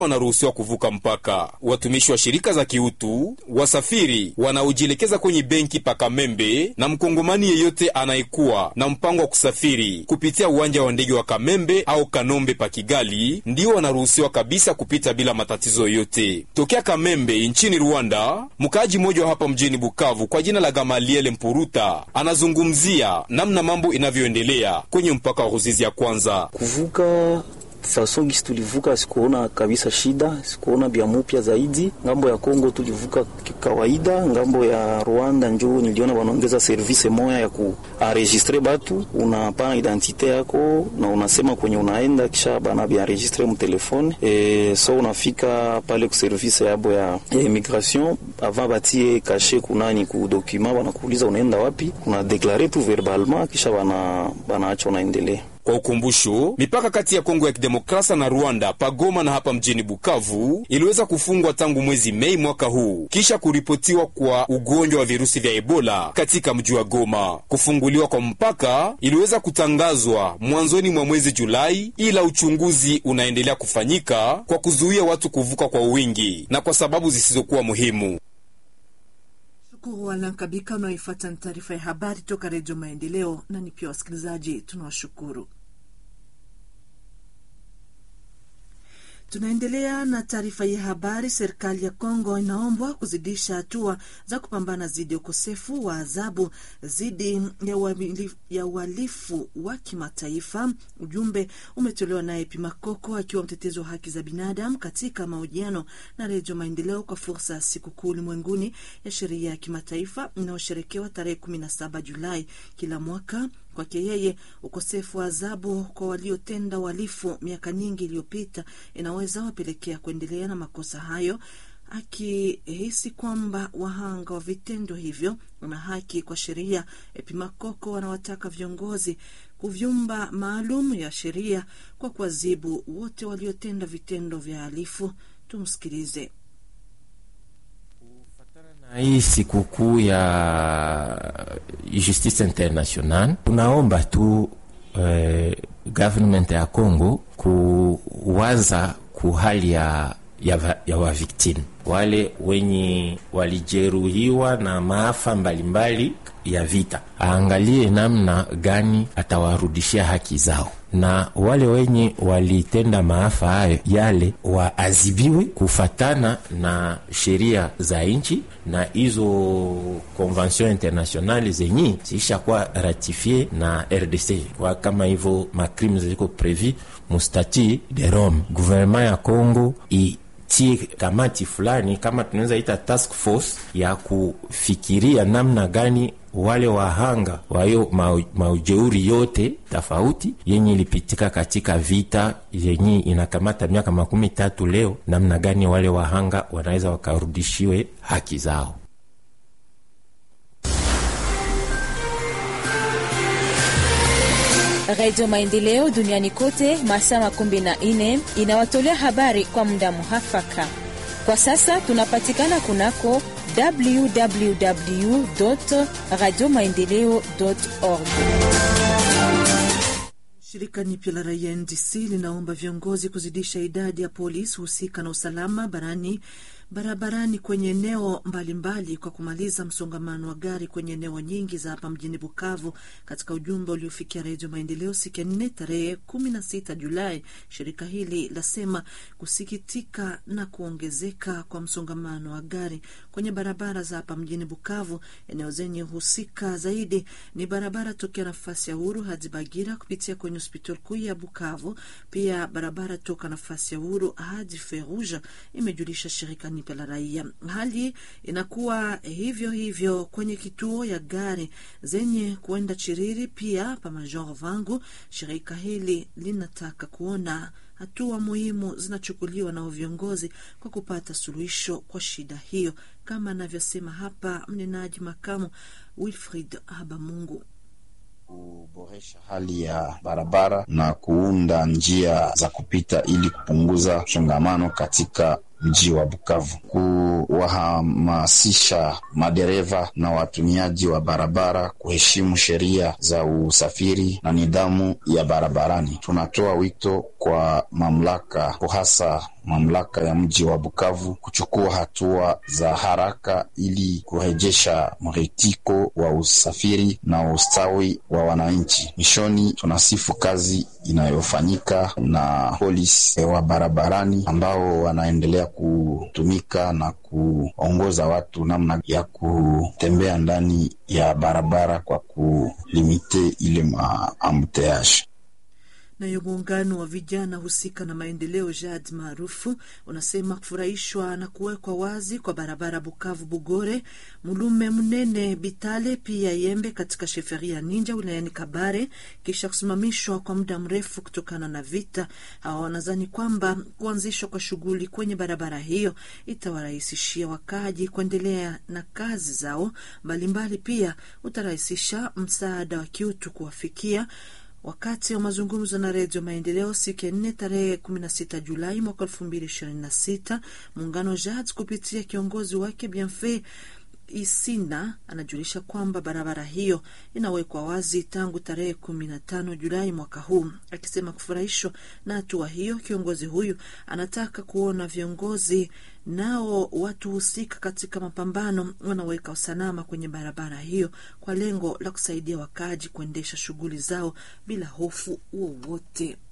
wanaruhusiwa kuvuka mpaka. Watumishi wa shirika za kiutu, wasafiri wanaojielekeza kwenye benki Pakamembe na mkongomani yeyote anayekuwa na mpango wa kusafiri kupitia uwanja wa ndege wa Kamembe au Kanombe pa Kigali ndio wanaruhusiwa kabisa kupita bila matatizo yoyote. Tokea Kamembe nchini Rwanda, mkaaji mmoja wa hapa mjini Bukavu kwa jina la Gamaliele Mpuruta anazungumzia namna mambo inavyoendelea kwenye mpaka wa Ruzizi ya kwanza kuvuka fason gisi tulivuka, sikuona kabisa shida, sikuona bya mupya zaidi. Ngambo ya Kongo tulivuka kawaida, ngambo ya Rwanda njo niliona wanaongeza service moya ya kuaregistre batu, unapana identite yako na unasema kwenye unaenda, kisha bana bienregistre mu telefone e, so unafika pale ku service yabo ya, ya immigration avant batie kashe kunani ku document, wanakuuliza unaenda wapi, una deklare tu verbalement, kisha bana banaacha unaendelea kwa ukumbusho, mipaka kati ya Kongo ya Kidemokrasia na Rwanda pagoma na hapa mjini Bukavu iliweza kufungwa tangu mwezi Mei mwaka huu kisha kuripotiwa kwa ugonjwa wa virusi vya Ebola katika mji wa Goma. Kufunguliwa kwa mpaka iliweza kutangazwa mwanzoni mwa mwezi Julai, ila uchunguzi unaendelea kufanyika kwa kuzuia watu kuvuka kwa wingi na kwa sababu zisizokuwa muhimu. Shukuru Walankabika unaoifuata ni taarifa ya habari toka Redio Maendeleo, na ni pia wasikilizaji tunawashukuru. Tunaendelea na taarifa ya habari. Serikali ya Kongo inaombwa kuzidisha hatua za kupambana dhidi ya ukosefu wa adhabu dhidi ya uhalifu wa kimataifa. Ujumbe umetolewa naye Pimakoko akiwa mtetezi wa haki za binadamu katika mahojiano na Redio Maendeleo kwa fursa ya sikukuu ulimwenguni ya sheria ya kimataifa inayosherekewa tarehe 17 Julai kila mwaka. Kwake yeye ukosefu wa adhabu kwa waliotenda uhalifu miaka nyingi iliyopita inaweza wapelekea kuendelea na makosa hayo, akihisi kwamba wahanga wa vitendo hivyo wana haki kwa sheria. Epimakoko wanawataka viongozi kuvyumba maalum ya sheria kwa kuadhibu wote waliotenda vitendo vya halifu. Tumsikilize. Hii sikukuu ya Justice International tunaomba tu eh, government ya Congo kuwaza kuhali ya, ya, ya waviktimu wale wenye walijeruhiwa na maafa mbalimbali ya vita, aangalie namna gani atawarudishia haki zao na wale wenye walitenda maafa hayo yale waadhibiwe kufatana na sheria za nchi na hizo konvention internationale zenye ziishakuwa ratifie na RDC kwa kama hivyo macrime ziko prevu mustati de Rome. Gouvernement ya Congo i tie kamati fulani kama tunaweza ita task force ya kufikiria namna gani wale wahanga wayo maujeuri yote tofauti yenye ilipitika katika vita yenye inakamata miaka makumi tatu leo, namna gani wale wahanga wanaweza wakarudishiwe haki zao. Redio Maendeleo duniani kote masaa makumi na nne inawatolea habari kwa muda muhafaka. Kwa sasa tunapatikana kunako www radio maendeleo org. Shirika nipya la raia NDC linaomba viongozi kuzidisha idadi ya polisi husika na usalama barani barabarani kwenye eneo mbalimbali kwa kumaliza msongamano wa gari kwenye eneo nyingi za hapa mjini Bukavu. Katika ujumbe uliofikia Redio Maendeleo siku ya nne tarehe kumi na sita Julai, shirika hili lasema kusikitika na kuongezeka kwa msongamano wa gari kwenye barabara za hapa mjini Bukavu. Eneo zenye husika zaidi ni barabara tokea nafasi ya Uhuru hadi Bagira kupitia kwenye hospitali kuu ya Bukavu, pia barabara toka nafasi ya Uhuru hadi Feruja, imejulisha shirika nipe la raia. Hali inakuwa hivyo hivyo kwenye kituo ya gari zenye kuenda Chiriri, pia pa Major Vangu. Shirika hili linataka kuona hatua muhimu zinachukuliwa na viongozi kwa kupata suluhisho kwa shida hiyo, kama anavyosema hapa mnenaji makamu Wilfrid Habamungu kuboresha hali ya barabara na kuunda njia za kupita ili kupunguza msongamano katika mji wa Bukavu, kuwahamasisha madereva na watumiaji wa barabara kuheshimu sheria za usafiri na nidhamu ya barabarani. Tunatoa wito kwa mamlaka, hasa mamlaka ya mji wa Bukavu kuchukua hatua za haraka ili kurejesha mritiko wa usafiri na ustawi wa wananchi. Mwishoni, tunasifu kazi inayofanyika na polisi wa barabarani ambao wanaendelea kutumika na kuongoza watu namna ya kutembea ndani ya barabara kwa kulimite ile maambuteage. Nayo muungano wa vijana husika na maendeleo JAD maarufu unasema kufurahishwa na kuwekwa wazi kwa barabara Bukavu Bugore Mulume Mnene Bitale pia Yembe katika sheferia Ninja wilayani Kabare kisha kusimamishwa kwa muda mrefu kutokana na vita. Hawa wanadhani kwamba kuanzishwa kwa shughuli kwenye barabara hiyo itawarahisishia wakaaji kuendelea na kazi zao mbalimbali, pia utarahisisha msaada wa kiutu kuwafikia Wakati wa mazungumzo na Redio Maendeleo siku ya nne tarehe 16 Julai mwaka 2026, muungano JAD kupitia kiongozi wake Bienfait Isina anajulisha kwamba barabara hiyo inawekwa wazi tangu tarehe 15 Julai mwaka huu. Akisema kufurahishwa na hatua hiyo, kiongozi huyu anataka kuona viongozi nao watu husika katika mapambano wanaweka usalama kwenye barabara hiyo kwa lengo la kusaidia wakaaji kuendesha shughuli zao bila hofu wowote.